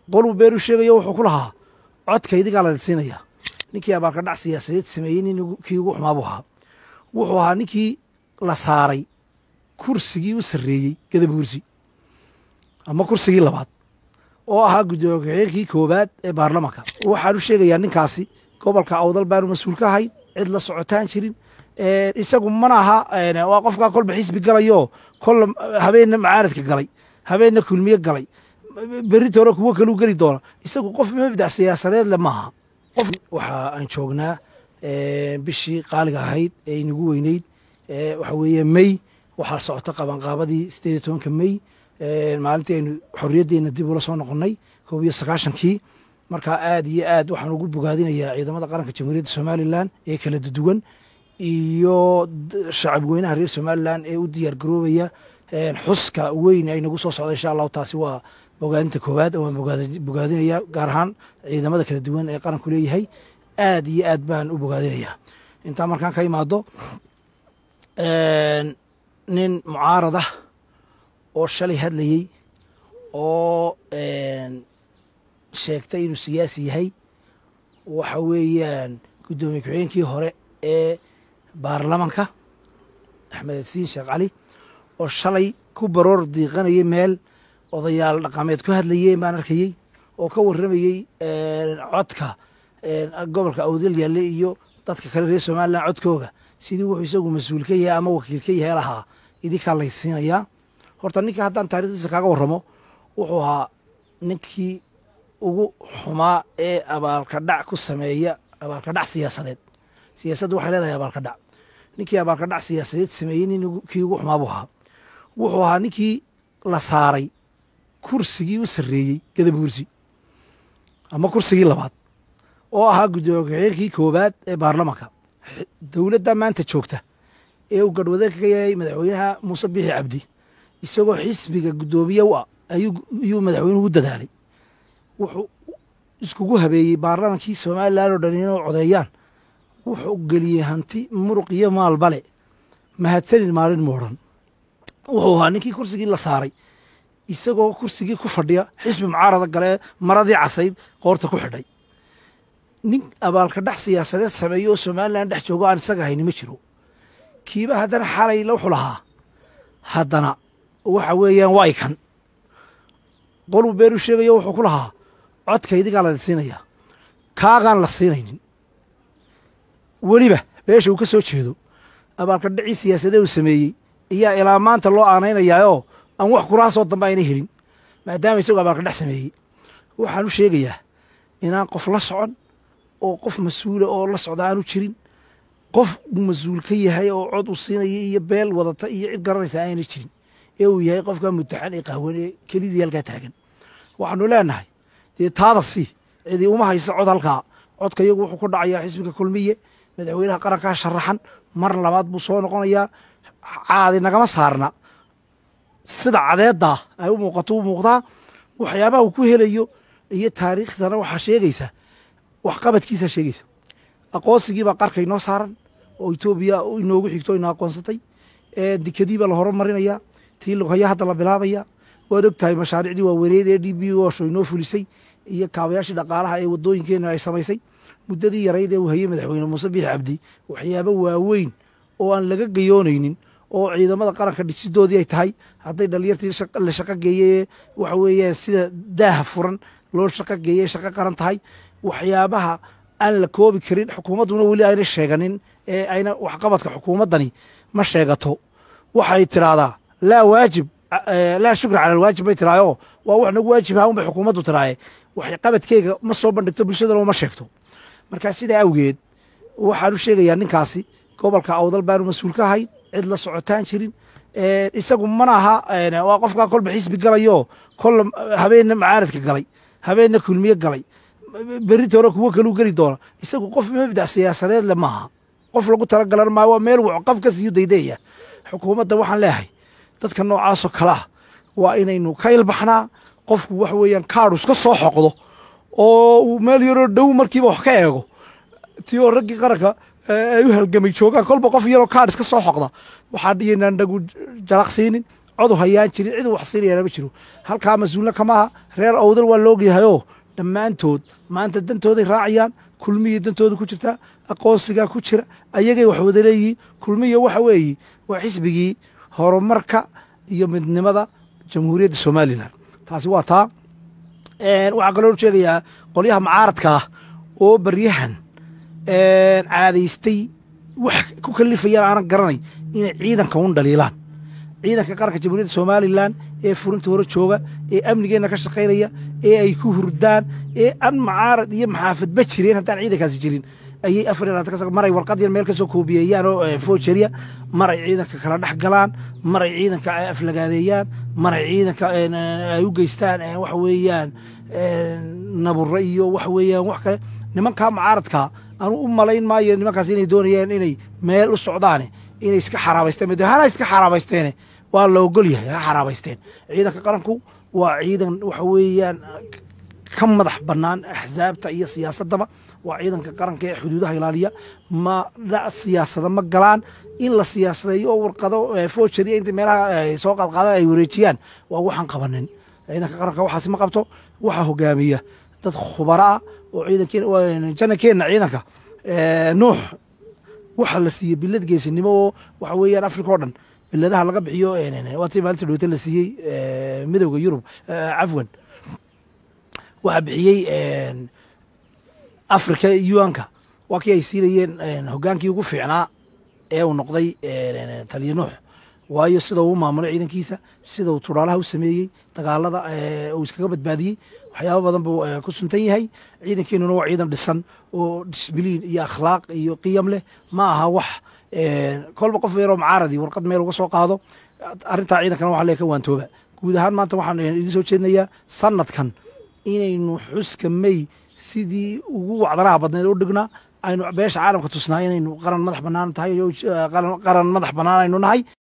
qoluu beenu sheegayo wuxuu ku lahaa codka idigaa la siinaya ninkii abaalka dhac siyaasadeed sameeyey nin kii ugu xumaa buu ahaa wuxuu ahaa ninkii la saaray kursigii u sarreeyey gadabuursi ama kursigii labaad oo ahaa guddoomiye ku-xigeenkii koowaad ee baarlamanka waxaan u sheegayaa ninkaasi gobolka awdal baanu mas-uul ka ahayn cid la socotaan jirin isagu mana aha waa qofkaa kolba xisbi galayo kolla habeenna macaaradka galay habeenna kulmiye galay beritoona kuwo kaluu geli doona isagu qof mabdac siyaasadeed le maaha qof waxa aan joognaa bishii qaaliga ahayd ee inagu weyneyd waxa weeye mey waxaa socota qabanqaabadii sideed iyo tobanka mey maalintii aynu xorriyaddeena dib ula soo noqonnay koob iyo sagaashankii markaa aad iyo aad waxaan ugu bogaadinayaa ciidamada qaranka jamhuuriyadda somalilan ee kala duwan iyo shacab weynaha reer somalilan ee u diyaar garoobaya xuska weyn ay nagu soo socda insha allahu taasi waa bogaadinta koowaad waan bogaadinaya gaar ahaan ciidamada kala duwan ee qaranku leeyahay aad iyo aad baan u bogaadinayaa intaa markaan ka imaado nin mucaarad ah oo shalay hadlayey oo sheegtay inuu siyaasi yahay waxa weeyaan guddoomiye ku-xigeenkii hore ee baarlamanka axmed asiin sheekh cali oo shalay ku baroor diiqanayay meel odayaal dhaqameed ku hadlayeen baan arkayey oo ka warramayey codka gobolka awdal yaalle iyo dadka kale reer somalilan codkooga sidii wuxuu isagu mas-uul ka yahay ama wakiil ka yahay lahaa idinkaa laysiinayaa horta ninka haddaan taarikhdiisa kaaga warramo wuxuu ahaa ninkii ugu xumaa ee abaalka dhac ku sameeya abaalka dhac siyaasadeed siyaasaddu waxay leedahay abaalka dhac ninkii abaalka dhac siyaasadeed sameeyey nin kii ugu xumaa buu ahaa wuxuu ahaa ninkii la saaray kursigii u sarreeyey gadabuursi ama kursigii labaad oo ahaa guddoomiye ku-xigeenkii koowaad ee baarlamanka dowladda maanta joogta ee uu gadhwadeenka ka yahay madaxweynaha muuse biixi cabdi isagoo xisbiga guddoomiye u ah ayuu madaxweynuhu u dadaalay wuxuu iskugu habeeyey baarlamankii somalilan oo dhan inay codeeyaan wuxuu geliyey hanti muruq iyo maalbale mahadsanin maalin moodhan wuxuu ahaa ninkii kursigii la saaray isagoo kursigii ku fadhiya xisbi mucaarada galee maradii casayd qoorta ku xidhay nin abaalka dhax siyaasadeed sameeyo oo somalilan dhex joogo aan isaga hayni ma jiro kiiba haddana xalay wuxuu lahaa haddana waxa weeyaan waa ikan qoluu beenu sheegayo wuxuu ku lahaa codka idigaa la siinaya kaagaan la siinaynin weliba beesha uu ka soo jeedo abaalka dhacii siyaasadee uu sameeyey ayaa ilaa maanta loo aanaynayaayoo aan wax kuraasoo dambe ayna helin maadaama isagoo abaalka dhex sameeyey waxaan u sheegayaa inaan qof la socon oo qof mas-uula oo la socda aanu jirin qof uu mas-uul ka yahay oo cod uu siinaya iyo beel wadata iyo cid garanaysa ayna jirin ee uu yahay qofka mutaxan ee qaawan ee kelidii halkaa taagan waxaanu leenahay dee taada si cidii uma haysa cod halkaa codka iyagu wuxuu ku dhacayaa xisbiga kulmiye madaxweynaha qarankaa sharaxan mar labaad buu soo noqonayaa caadi nagama saarna sida cadeeddaa ay u muuqato u muuqdaa waxyaabaha uu ku helayo iyo taariikhdana waxaa sheegaysa waxqabadkiisaa sheegaysa aqoonsigiibaa qarka inoo saaran oo etoobiya inoogu xigto ina aqoonsatay dikadiibaa la horumarinayaa tii lughayaa hadda la bilaabaya waad og tahay mashaariicdii waaweneed ee d b osho inoo fulisay iyo kaabayaashii dhaqaalaha ee wadooyinkeena ay samaysay muddadii yarayd ee uu hayey madaxweyne muuse biix cabdi waxyaabo waaweyn oo aan laga gayoonaynin oo ciidamada qaranka dhisidoodii ay tahay hadday dhalinyartii la shaqo geeyey waxa weeyaan sida daaha furan loo shaqo geeyey shaqo qaran tahay waxyaabaha aan la koobi karin xukuumadduna weli ayna sheeganin ee ayna waxqabadka xukuumaddani ma sheegato waxay tidhaahdaa laa waajib laa shukra cala alwaajib bay tidhaahoo waa wax nagu waajib ahaa un bay xukuumaddu tidhaahe waxqabadkeyga ma soo bandhigto bulshadana ma sheegto markaa sidaa awgeed waxaan u sheegayaa ninkaasi gobolka awdal baanu mas-uul ka ahayn cid la socotaan jirin isagu mana aha waa qofkaa kolba xisbi galayo kolla habeenna macaaradka galay habeenna kulmiye galay beritoona kuwo kaluu geli doona isagu qof mabdac siyaasadeed le maaha qof lagu talagalan maayo waa meel qaf ka siiyo daydeeya xukuumadda waxaan leeyahay dadka noocaasoo kale ah waa inaynu ka ilbaxnaa qofku wax weeyaan kaadhu iska soo xoqdo oo uu meel yaroo dhow markiiba wax ka eego tii oo raggii qaranka ay u halgamay joogaan kolba qof yaroo kaadh iska soo xoqda waxaan dhiyaynaan nagu jalaqsiinin codu hayaan jirin cid wax siinayana ma jiro halkaa mas-uulna kamaha reer awdal waa laogyahayoo dhammaantood maanta dantooday raacayaan kulmihii dantooda ku jirta aqoonsigaa ku jira ayagay wax wada leeyihiin kulmiya waxa weeye waa xisbigii horumarka iyo midnimada jamhuuriyadda somalilan taasi waa taa waxaa kaloo sheegayaa qolyaha mucaaradka ah oo baryahan caadaystay wax ku kalifayaan aanan garanay inay ciidanka un dhaliilaan ciidanka qaranka jamhuuriyadda somalilan ee furinta hore jooga ee amnigeenna ka shaqaynaya ee ay ku hurdaan ee an mucaarad iyo maxaafadba jireen haddaan ciidankaasi jirin ayay afar iyo labaatan maray warqad yar meel ka soo koobiyeeyaan oo foojariya maray ciidanka kala dhex galaan maray ciidanka aflagaadeeyaan maray ciidanka ay u geystaan waxa weeyaan naburo iyo waxa weeyaan wax kale nimankaa mucaaradkaa anu u malayn maayo nimankaas inay doonayaan inay meel u socdaane inay iska xaraabaysteen hana iska xaraabaysteene waa la ogol yahay ha xaraabaysteen ciidanka qaranku waa ciidan waxa weeyaan ka madax bannaan axsaabta iyo siyaasaddaba waa ciidanka qaranka ee xuduudaha ilaaliya ma siyaasada ma galaan in la siyaasadeeyo oo warqado foojariya inta meelaha soo qaadqaadan ay wareejiyaan waa waxaan qabanin ciidanka qaranka waxaasi ma qabto waxaa hogaamiya dad khubaro ah oo ciidankeenna ciidanka nuux waxa la siiyey bilad geesinimo oo waxa weeyaan africa o dhan biladaha laga bixiyo waatii maalinta dhowta la siiyey midowda yurub cafwan waxaa bixiyey africa unka waa kii ay siinayeen hogaankii ugu fiicnaa ee uu noqday taliya nuux waayo sida uu maamulay ciidankiisa sida uu turaalaha u sameeyey dagaalada uu iskaga badbaadiyey waxyaaba badan buu ku suntan yahay ciidankeenuna waa ciidan dhisan oo disbiliin iyo akhlaaq iyo qiyam leh ma aha wax kolba qof yaroo mucaaradi warqad meel uga soo qaado arrintaa ciidankana waxa lee ka waantooba guud ahaan maanta waxaan idiin soo jeedinayaa sanadkan inaynu xuska may sidii ugu wacdanaha badneed u dhignaa aynu beesha caalamka tusnaa inaynu qaran madax bannaan tahay qaran madax bannaan aynu nahay